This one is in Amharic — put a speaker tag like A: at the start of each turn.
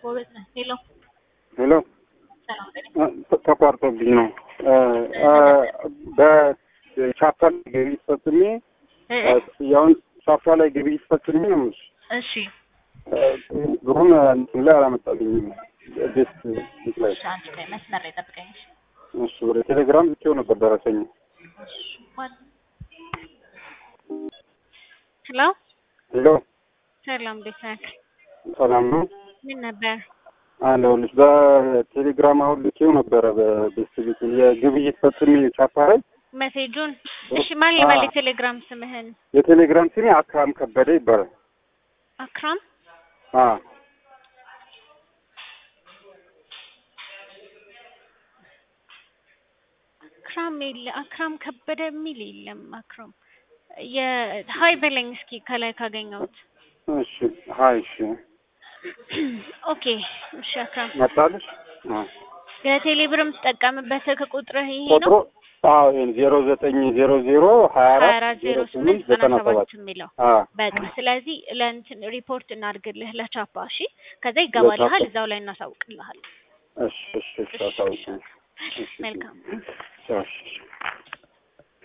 A: ጎበዝ ነህ። ሄሎ
B: ሄሎ
A: ሰላም በለኝ።
B: ተቋርጦብኝ ነው። በቻፓ ላይ ግብይት ፈጽሜ
A: እ እ
B: ክፍያውን ቻፓ ላይ ግብይት ፈጽሜ ነው የምልሽ።
A: እሺ
B: ብሩን እንትን ላይ አላመጣልኝም። ቤት ቤት ላይ
A: እሺ፣ አንቺ ቆይ መስመር ላይ ጠብቀኝ። እሺ።
B: እሱ ወደ ቴሌግራም ልኬው ነበር ደረሰኝ።
A: እሺ፣ ማን- ሄሎ
B: ሄሎ
A: ሰላም፣ እንዴት ነህ?
B: ሰላም ነው
A: ምን ነበር?
B: አለሁልሽ። በቴሌግራም አሁን ልኬው ነበረ በቤት ቤት የግብይት ፈጽሜ ቻፓ ላይ
A: ሜሴጁን? እሺ፣ ማን ልበል?
B: አዎ።
A: የቴሌግራም ስምህን?
B: የቴሌግራም ስሜ አክራም ከበደ ይባላል።
A: አክራም
B: አ
A: አክራም የለ አክራም ከበደ የሚል የለም። አክራም የሀይ በለኝ እስኪ ከላይ ካገኘሁት።
B: እሺ ሀይ እሺ
A: ኦኬ እሺ። አክራም
B: መጣልሽ አ
A: የቴሌ ብር የምትጠቀምበት ስልክ ቁጥርህ ይሄ
B: ቁጥሩ
A: ነው?
B: አዎ ይሄን ዜሮ ዘጠኝ ዜሮ ዜሮ ሀያ
A: ሀያ
B: አራት
A: አራት
B: ዜሮ
A: ዜሮ
B: ስምንት
A: ስምንት
B: ዘጠና
A: ዘጠና
B: ሰባት
A: ሰባት የሚለው
B: አ
A: በቃ ስለዚህ ለእንትን ሪፖርት እናድርግልህ ለቻፓ። እሺ ከዛ ይገባልሃል፣
B: ለቻፓ።
A: እዛው ላይ እናሳውቅልሃል።
B: እሺ እሺ እሺ አሳውቂኝ። እሺ
A: መልካም
B: እሺ እሺ